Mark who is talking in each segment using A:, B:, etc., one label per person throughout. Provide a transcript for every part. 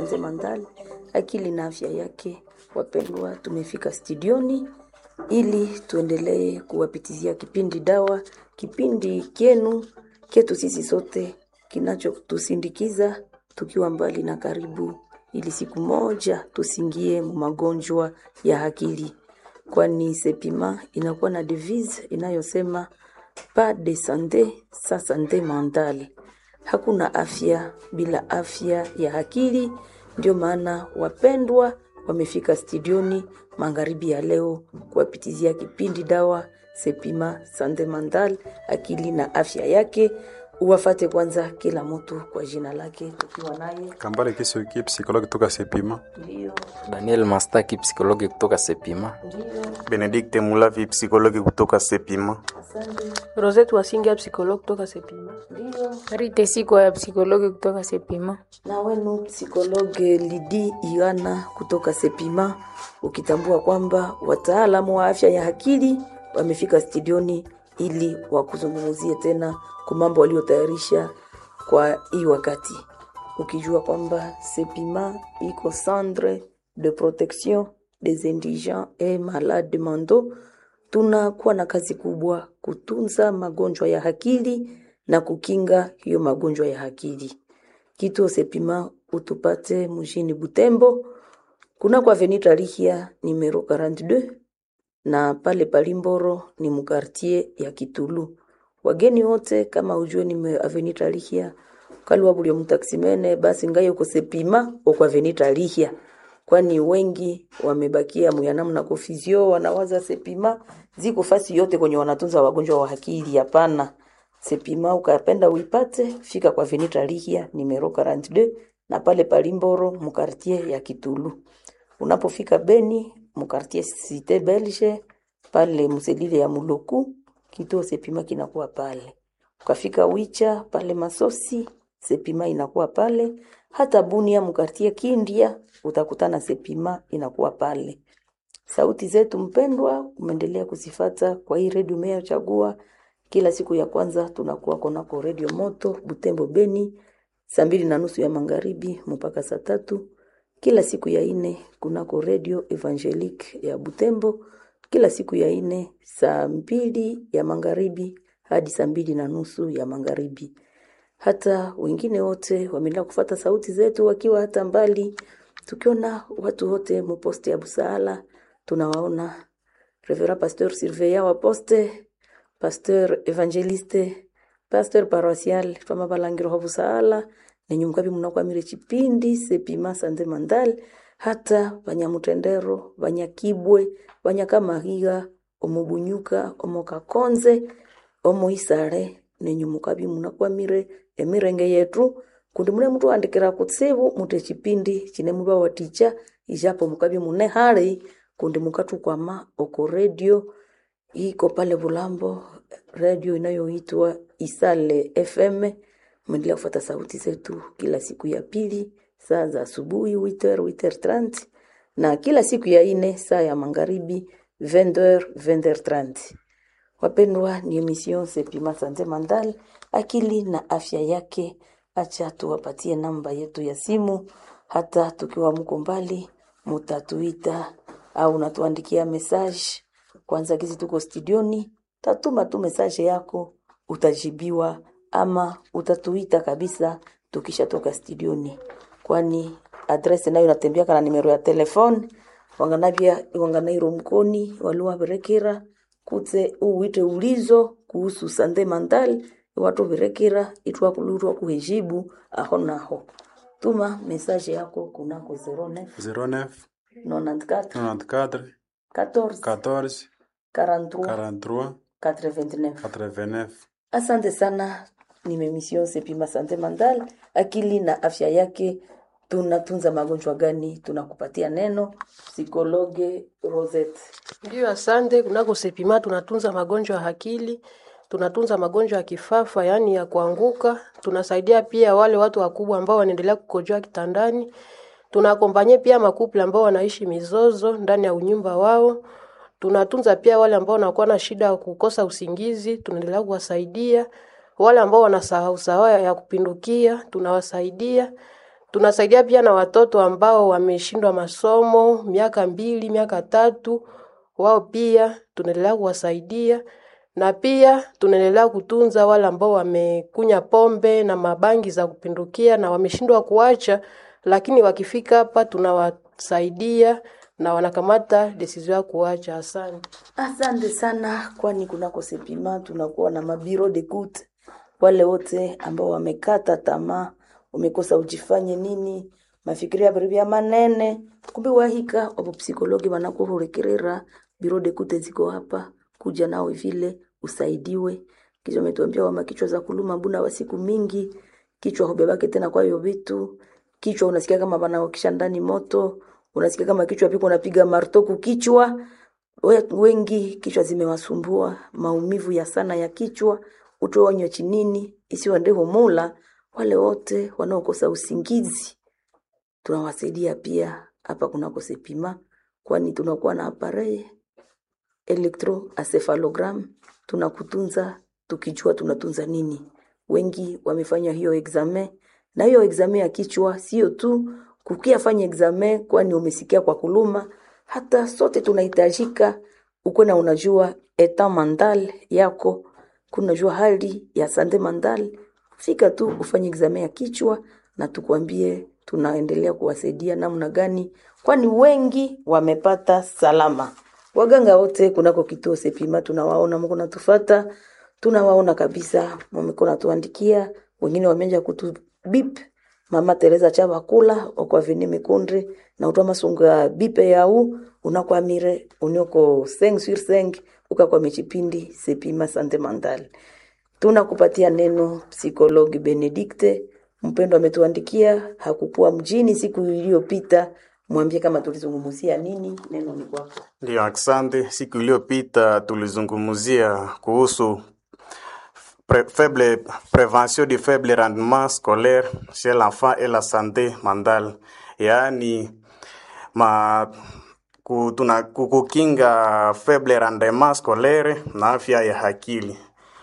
A: Sanze Mandal, akili na afya yake. Wapendwa, tumefika studioni ili tuendelee kuwapitizia kipindi dawa, kipindi kyenu kyetu sisi sote kinachotusindikiza tukiwa mbali na karibu, ili siku moja tusingie magonjwa ya akili, kwani Sepima inakuwa na devise inayosema pas de sante sans sante mentale, hakuna afya bila afya ya akili. Ndio maana wapendwa wamefika studioni magharibi ya leo kuwapitizia kipindi dawa Sepima sante mentale, akili na afya yake. Uwafate kwanza kila mtu kwa jina lake, tukiwa naye
B: Kambale Kisoki, psikologi kutoka Sepima.
A: ndio
C: Daniel Mastaki, psikologi kutoka Sepima.
A: ndio,
D: Benedikte Mulavi, psikologi kutoka Sepima.
A: asante
E: Rosette Wasinga psikologi kutoka Sepima.
A: ndio
F: Rite siko ya psikologi kutoka Sepima.
A: na wenu psikologe Lidi Iana kutoka Sepima, ukitambua kwamba wataalamu wa afya ya akili wamefika studioni ili wakuzungumzie tena kwa mambo waliotayarisha kwa hii wakati, ukijua kwamba Sepima iko centre de protection des indigents et malades mentaux. Tunakuwa na kazi kubwa kutunza magonjwa ya akili na kukinga hiyo magonjwa ya akili. Kituo Sepima utupate mjini Butembo, kuna kwa Avenue Tarihia numero 42 na pale Palimboro ni mukartie ya Kitulu. Wageni wote kama ujue ni Avenue Tarihia kalwa bulio mtaksimene basi ngaye uko Sepima uko Avenue Tarihia, kwani wengi wamebakia muyanamu na kofizio wanawaza Sepima ziko fasi yote kwenye wanatunza wagonjwa wa akili. Hapana, Sepima ukapenda uipate, fika kwa Avenue Tarihia numero 42 na pale Palimboro mukartie ya Kitulu. Unapofika Beni mukartie Cité Belge pale mselile ya Muloku, kituo Sepima kinakuwa pale. Ukafika Wicha pale Masosi, Sepima inakuwa pale. Hata Bunia mukartie Kindia utakutana Sepima inakuwa pale. Sauti zetu mpendwa, umeendelea kuzifata kwa hii redio umeyochagua. Kila siku ya kwanza tunakuwa konako redio moto Butembo Beni, saa mbili na nusu ya magharibi mpaka saa tatu. Kila siku ya ine kunako redio Evangelique ya Butembo, kila siku ya ine saa mbili ya magharibi hadi saa mbili na nusu ya magharibi. Hata wengine wote wameendelea kufata sauti zetu wakiwa hata mbali, tukiona watu wote muposte ya Busaala tunawaona Reverend Pasteur Surveillant wa poste, Pasteur Evangeliste, Pasteur Paroisial twama balangiro ho Busaala nenye mukabi munakwamire chipindi Sepima Sande Mandal hata Banyamutendero, Banyakibwe, Banyakamahiga, Omubunyuka, Omokakonze, Omoisare nenye mukabi munakwamire emirenge yetu kundi mune mtu andikira kutsibu mute chipindi chine muba waticha ijapo mukabi mune hali kundi mukatukwama oko redio iko pale Bulambo, redio inayoitwa Isale FM. Mwendelea kufuata sauti zetu kila siku ya pili saa za asubuhi 8h 8h30 na kila siku ya ine saa ya magharibi 20h 20h30. Wapendwa, ni emission Sepima Sante Mandal, akili na afya yake. Acha tuwapatie namba yetu ya simu, hata tukiwa mko mbali, mutatuita au unatuandikia message. Kwanza kizi tuko studioni, tatuma tu message yako, utajibiwa ama utatuita kabisa tukishatoka studioni, kwani adresi nayo natembea kana nimero ya telefone wanganavya wanganairo mkoni waliwavirekera kutse uwite ulizo kuhusu sande mandal watu virekera itwakulurwa kuhejibu aho naho tuma message yako kunako 09
B: 09
A: 94
B: 94
A: 14
B: 14
A: 43
B: 43
A: 89
B: 89.
A: Asante sana, nimemission Sepima Sante Mandal, akili na afya yake. Tunatunza magonjwa gani? Tunakupatia neno psikologe Rosette.
E: Ndio, asante. Kunako Sepima tunatunza magonjwa ya akili, tunatunza magonjwa ya kifafa, yaani ya kuanguka. Tunasaidia pia wale watu wakubwa ambao wanaendelea kukojoa kitandani. Tunakompanye pia makuple ambao wanaishi mizozo ndani ya unyumba wao. Tunatunza pia wale ambao wanakuwa na shida ya kukosa usingizi, tunaendelea kuwasaidia. Wale ambao wanasahau sahau ya kupindukia, tunawasaidia. Tunasaidia pia na watoto ambao wameshindwa masomo miaka mbili, miaka tatu, wao pia tunaendelea kuwasaidia na pia tunaendelea kutunza wale ambao wamekunya pombe na mabangi za kupindukia na wameshindwa kuacha, lakini wakifika hapa tunawasaidia na wanakamata decision ya kuacha. Asante.
A: Asante sana, kwani kunako Sepima tunakuwa na mabiro de kute, wale wote ambao wamekata tamaa, umekosa ujifanye nini, mafikiri ya vya manene, kumbe wahika wapo psikologi wanakuhurekerera biro de kute ziko hapa, kuja nawe vile usaidiwe. Kisha umetuambia wama kichwa za kuluma buna wa siku mingi, kichwa hubebake tena kwa hiyo vitu, kichwa unasikia kama wanawakisha ndani moto, unasikia kama kichwa piko unapiga martoku kichwa We- wengi kichwa zimewasumbua, maumivu ya sana ya kichwa, utoonywe chinini isiwa ndeho mula. Wale wote wanaokosa usingizi tunawasaidia pia hapa kunako Sepima, kwani tunakuwa na apareye electroencephalogram, tunakutunza tukijua tunatunza nini. Wengi wamefanya hiyo examen, na hiyo examen ya kichwa sio tu kukia fanya examen, kwani umesikia kwa kuluma. Hata sote tunahitajika ukuwe na unajua eta mandal yako, kunajua hali ya sande mandal. Fika tu ufanye examen ya kichwa na tukwambie tunaendelea kuwasaidia namna gani, kwani wengi wamepata salama. Waganga wote kunako kituo Sepima tunawaona, mko natufata, tunawaona kabisa, mmeko natuandikia, wengine wameanza kutu bip Mama Teresa Chavakula okwavini mikunde na utwa masungu ya bipe yau unakwamire unioko seng sur seng ukakwa michipindi Sepima Sante Mandal. Tunakupatia neno psikologi Benedikte mpendo ametuandikia, hakukuwa mjini siku iliyopita. Mwambie kama tulizungumzia nini, neno ni kwako.
D: Ndio, asante. Siku iliyopita tulizungumzia kuhusu pre faible, prévention du faible rendement scolaire chez l'enfant et la santé mentale, yaani ma ku- tuna ku- kukinga faible rendement scolaire na afya ya akili,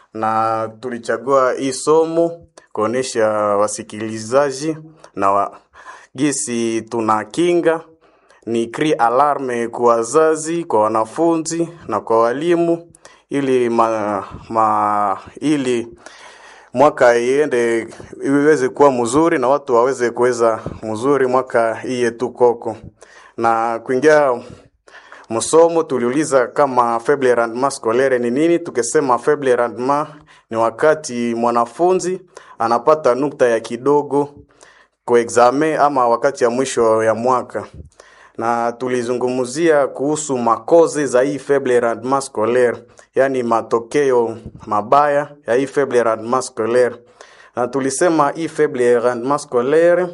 D: na tulichagua hii somo kuonesha wasikilizaji na wa, gisi tunakinga ni cri alarme kwa wazazi, kwa wanafunzi na kwa walimu ili ma, ma, ili mwaka iende iweze kuwa mzuri na watu waweze kuweza mzuri mwaka hii yetu koko. Na kuingia msomo tuliuliza kama faible rendement scolaire ni nini. Tukisema faible rendement ni wakati mwanafunzi anapata nukta ya kidogo kwa examen ama wakati ya mwisho ya mwaka na tulizungumzia kuhusu makozi za hii faible rendement scolaire, yani matokeo mabaya ya hii faible rendement scolaire, na tulisema hii faible rendement scolaire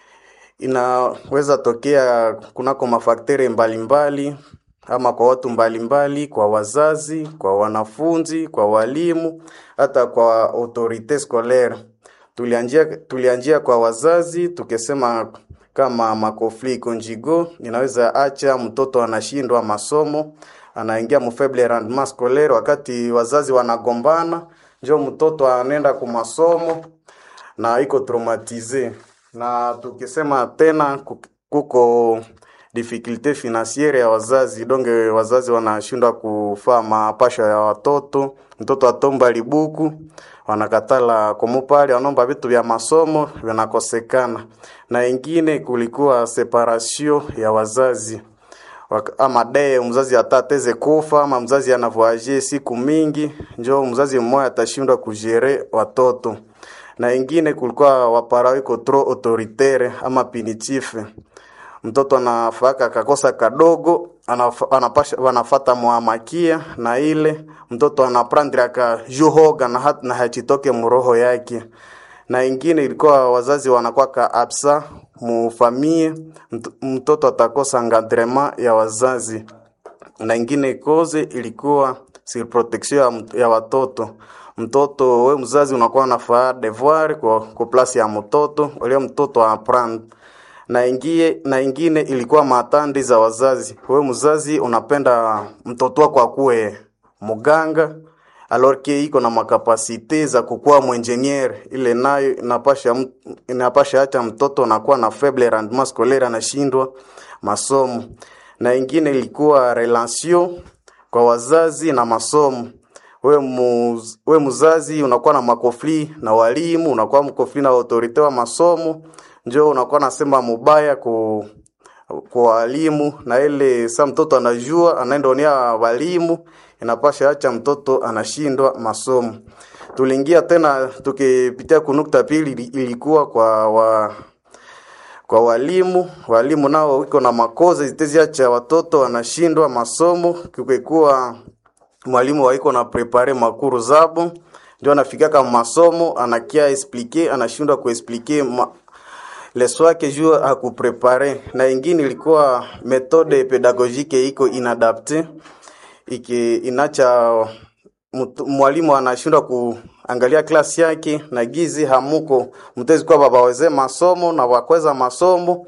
D: inaweza tokea kunako mafakteri mbalimbali ama kwa watu mbalimbali, kwa wazazi, kwa wanafunzi, kwa walimu, hata kwa autorite scolaire. Tulianjia, tulianjia kwa wazazi tukisema kama makofli konjigo inaweza acha mtoto anashindwa masomo, anaingia mu faible rendement scolaire wakati wazazi wanagombana, njo mtoto anaenda ku masomo na iko traumatize. Na tukisema tena ku- kuko difficulte financiere ya wazazi, donge wazazi wanashindwa kufaa mapasho ya watoto, mtoto atomba libuku wanakatala kumupali, wanaomba vitu vya masomo vinakosekana, na ingine kulikuwa separation ya wazazi Wak- ama dee mzazi atateze kufa ama mzazi anavoaje siku mingi, njo mzazi mmoja atashindwa kujere watoto na ingine kulikuwa wapara iko trop autoritaire ama punitive mtoto anafaka akakosa kadogo anaf, anapasha wanafata mwamakia na ile mtoto anaprendre akajuhoga na, hat- na hachitoke muroho yake na ingine ilikuwa wazazi wanakwaka absa mufamie mt- mtoto atakosa encadrement ya wazazi na ingine koze ilikuwa surprotection ya, mt- ya watoto mtoto we mzazi unakuwa unafaa devoir kwa, kwa plasi ya mtoto ule mtoto aprendre na ingie na ingine ilikuwa matandi za wazazi. Wewe mzazi unapenda mtoto wako akuwe mganga alors que iko na makapasite za kukuwa mwenjenier, ile nayo inapasha m- inapasha acha mtoto anakuwa na faible rendement scolaire, anashindwa masomo. Na ingine ilikuwa relation kwa wazazi na masomo. We, muz, we mzazi unakuwa na makofli na walimu, unakuwa mkofli na autorite wa masomo, njo unakuwa nasema mubaya ku kwa walimu na ile sa mtoto anajua anaenda onea walimu, inapasha acha mtoto anashindwa masomo. Tuliingia tena tukipitia kunukta pili, ili- ilikuwa kwa wa, kwa walimu. Walimu nao wiko na makoze ziteziacha watoto wanashindwa masomo, kukekuwa mwalimu waiko na prepare makuru zabo ndio anafika kama masomo anakia explique anashindwa kuexplique ma, leso yake juu akuprepare na ingine ilikuwa metode pedagogique iko inadapte iki inacha mtu- mwalimu anashindwa kuangalia klasi yake na gizi hamuko mtezi kwa babaweze masomo na wakweza masomo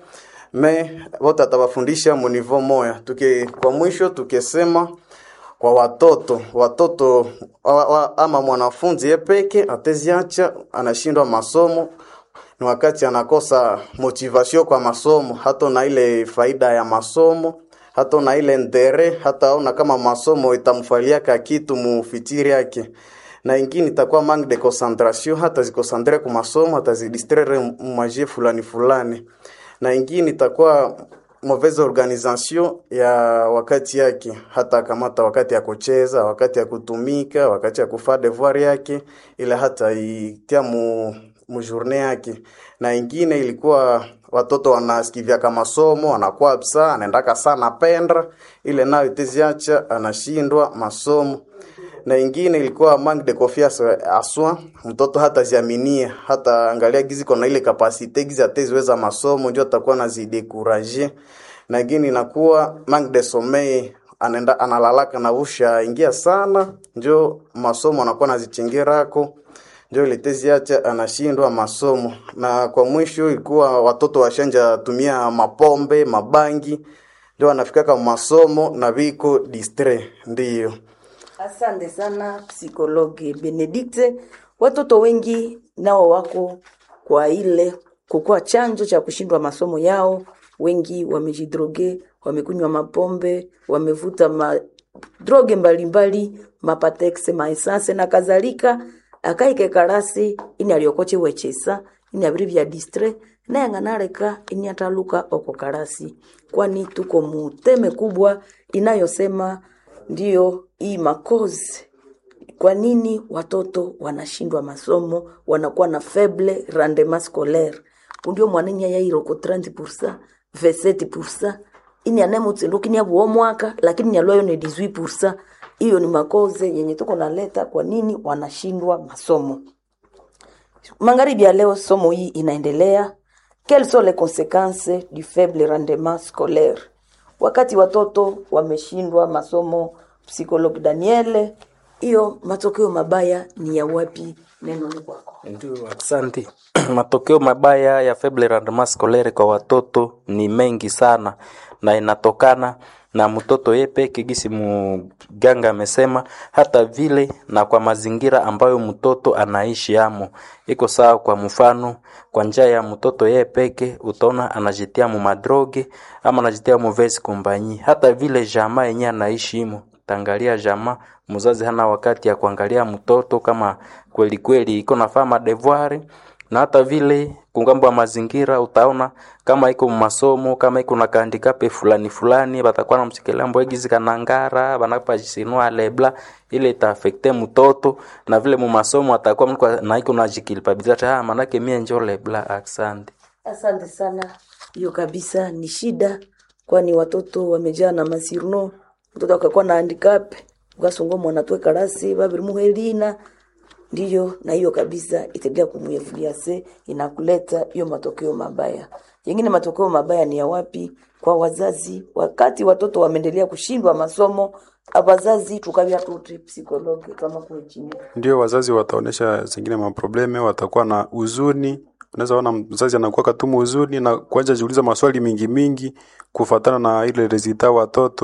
D: me wote atawafundisha munivo moya tuki kwa mwisho tukisema kwa watoto watoto wa, wa, ama mwanafunzi yepeke ateziacha anashindwa masomo ni wakati anakosa motivation kwa masomo, hata na ile faida ya masomo, hata na ile ndere, hata aona kama masomo itamfaliaka kitu mufitiri yake na ingine itakuwa manque de concentration, hata zikosantre ku masomo, hata zidistraire mwaje fulani fulani, na ingine itakuwa mauvaise organisation ya wakati yake, hata kamata wakati ya kucheza, wakati ya kutumika, wakati ya kufaa devoir yake, ile hata itia mu mujourne yake, na ingine ilikuwa watoto wanasikivyaka masomo, anakuwa absa, anaendaka sana pendra, ile nayo iteziacha anashindwa masomo na ingine ilikuwa manque de confiance aswa mtoto hata ziaminia hata angalia gizi kona ile kapasite gizi ateziweza masomo ndio atakuwa nazidekuraje na ingine inakuwa manque de sommeil anaenda analalaka na usha ingia sana njo masomo anakuwa nazichingirako njo litezi acha anashindwa masomo na kwa mwisho ilikuwa watoto washanja tumia mapombe mabangi ndio wanafikaka masomo na viko distre ndiyo
A: Asante sana psikologe Benedikte. Watoto wengi nao wako kwa ile kukuwa chanjo cha kushindwa masomo yao. Wengi wamejidroge, wamekunywa mapombe, wamevuta ma droge mbalimbali, mapatexe, maesanse na kadhalika. akaike karasi ini aliokoche wechesa ini abiri vya distre naye ng'anareka ini ataluka oko karasi kwani tuko muteme kubwa inayosema ndiyo hii makozi kwa nini watoto wanashindwa masomo wanakuwa na faible rendement scolaire undio mwanenya yairoko 30 27 ini anemutsinduki ni abuo mwaka lakini nyalwayo ni 18 hiyo ni makoze yenye tuko naleta kwa nini wanashindwa masomo magharibi ya leo somo hii inaendelea quelles sont les conséquences du faible rendement scolaire wakati watoto wameshindwa masomo psikologi daniele hiyo matokeo mabaya ni ya wapi neno ni kwako
C: Ndio, asante. Matokeo mabaya ya faible rendement scolaire kwa watoto ni mengi sana na inatokana na mtoto ye peke gisi mganga amesema, hata vile na kwa mazingira ambayo mtoto anaishi amo. Iko sawa, kwa mfano, kwa njia ya mtoto ye peke utaona anajitia mu madroge ama anajitia mu vesi kompanyi, hata vile jamaa yenye anaishi imo tangalia jamaa mzazi hana wakati ya kuangalia mtoto kama kweli kweli iko nafaa madevoir na hata vile kungambo ya mazingira utaona kama iko masomo kama iko na kahandikape fulani fulani batakuwa na msikilia mbwegizi kanangara banapajisinua lebla ile itaafekte mtoto na vile mu masomo atakuwa mtu na iko na jikilpability ah manake mie njo lebla asante
A: asante sana hiyo kabisa ni shida kwani watoto wamejaa na masirno mtoto akakuwa na handicap ukasungo mwanatwe karasi babiri muhelina ndiyo na hiyo kabisa itaendelea kumuevulia se inakuleta hiyo matokeo mabaya yengine matokeo mabaya ni ya wapi kwa wazazi wakati watoto wameendelea kushindwa masomo abazazi tukavya tuti psikologi kama kule chini
B: ndio wazazi wataonesha zingine maprobleme, watakuwa na huzuni. Unaweza ona mzazi anakuwa katumu huzuni na kuanza jiuliza maswali mingi mingi kufatana na ile resulta watoto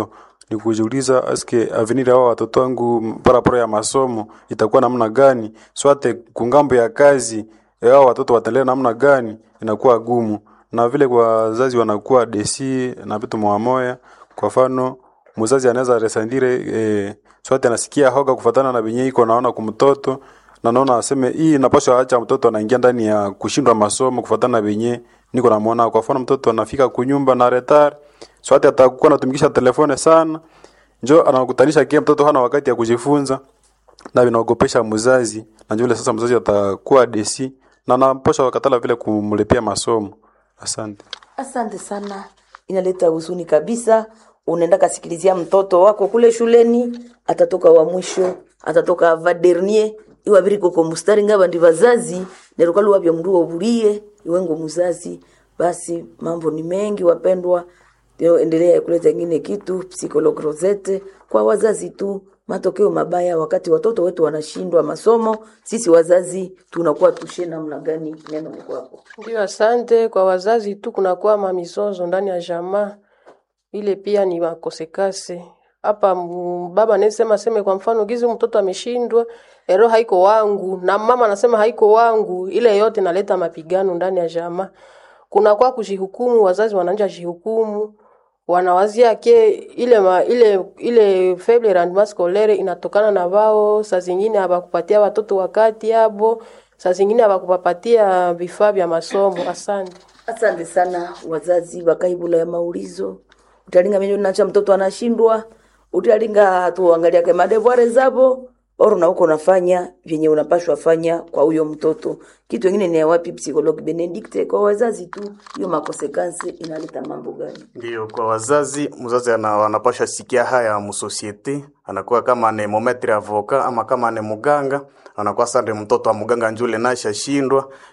B: ni kujiuliza aske avenir hao watoto wangu paraporo ya masomo itakuwa namna gani, swate kungambo ya kazi eh, hao watoto wataendelea namna gani, inakuwa gumu na vile kwa wazazi wanakuwa desi na vitu moya Kwa mfano mzazi anaweza resandire eh, swate anasikia hoga kufatana na benye iko naona kumtoto na naona aseme hii napaswa acha mtoto anaingia ndani ya kushindwa masomo kufatana na benye niko namuona. Kwa mfano mtoto anafika kunyumba na retard swate atakuwa anatumikisha telefone sana, njo anakutanisha kia mtoto hana wakati ya kujifunza na vinaogopesha mzazi, na njo vile sasa mzazi atakuwa desi na anaposha wakatala vile kumlipia masomo. Asante.
A: Asante sana, inaleta huzuni kabisa. Unaenda kasikilizia mtoto wako kule shuleni, atatoka wa mwisho, atatoka va dernier iwa biri koko mustari ngaba ndi vazazi nerukalu wabya mndu obulie iwengo muzazi. Basi mambo ni mengi wapendwa, Yo, endelea kuleta ingine kitu psikolog Rosette kwa wazazi tu, matokeo mabaya wakati watoto wetu wanashindwa masomo, sisi wazazi tunakuwa tushe namna gani? Neno ni kwako.
E: Ndio, asante. Kwa wazazi tu kunakuwa mamizozo ndani ya jamaa, ile pia ni makosekase hapa. m- Baba anasema seme, kwa mfano gizi mtoto ameshindwa, ero haiko wangu, na mama anasema haiko wangu, ile yote naleta mapigano ndani ya jamaa. Kunakuwa kujihukumu, wazazi wanaanja jihukumu wanawazia ke ile ma, ile ile faible rendement scolaire inatokana na wao, saa zingine hawakupatia watoto wakati yabo, saa zingine hawakupapatia vifaa vya masomo. Asante.
A: Asante sana wazazi wakaibula ya maulizo utalinga menyo nacha mtoto anashindwa utalinga tuangalia ke madevoir zabo oro na uko nafanya vyenye unapashwa fanya kwa huyo mtoto. Kitu kingine ni ya wapi psychologue Benedicte kwa wazazi tu, hiyo makonsekansi inaleta mambo gani?
D: Ndio, kwa wazazi, mzazi ana, anapasha sikia haya musosiete, anakuwa kama ni mometre avoka ama kama ni muganga, anakuwa sande mtoto wa muganga njule nasha shindwa